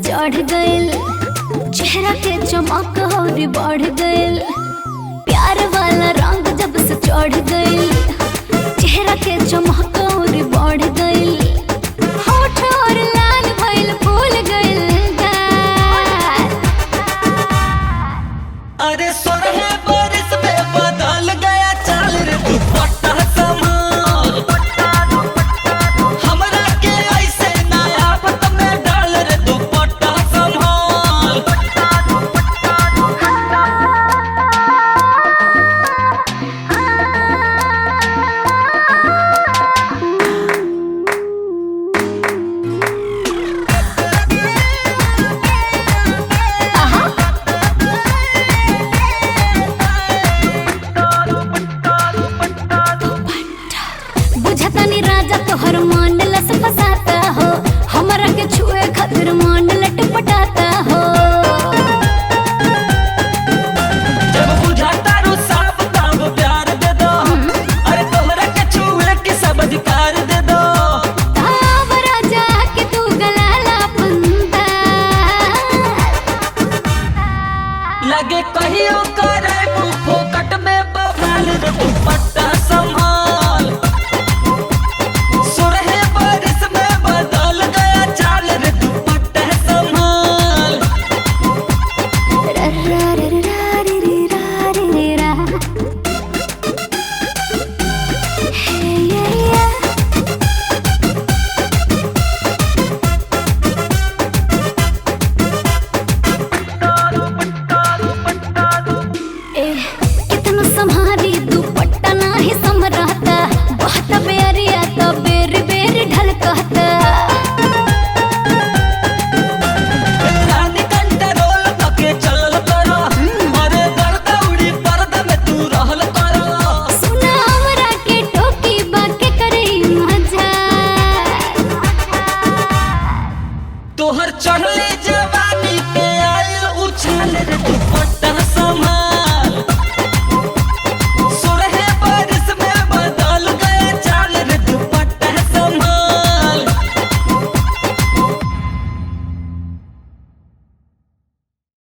चढ़ गइल चेहरा के चमक और बढ़ गइल प्यार वाला रंग जब से चढ़ गइल चेहरा के चमक और बढ़ गइल होठ और लाल भइल फूल गइल गाल। अरे सोरहे बारिश में बदल गया चाल रे दुपट्टा संभाल हमरा के ऐसे नया पत में डाल रे दुपट्टा संभाल आहा बुझतनी राजा तोहर मान लस फसाता हो हमरा के छुए खातिर मान लटपटाता हो जब बुझाता रू साफ तब प्यार दे दो अरे तोहरा के छुए के सब अधिकार दे दो ताव राजा के तू गलाला पंता लगे कहियो करे मुंह फोकट में बवाल रे दुपट्टा संभाल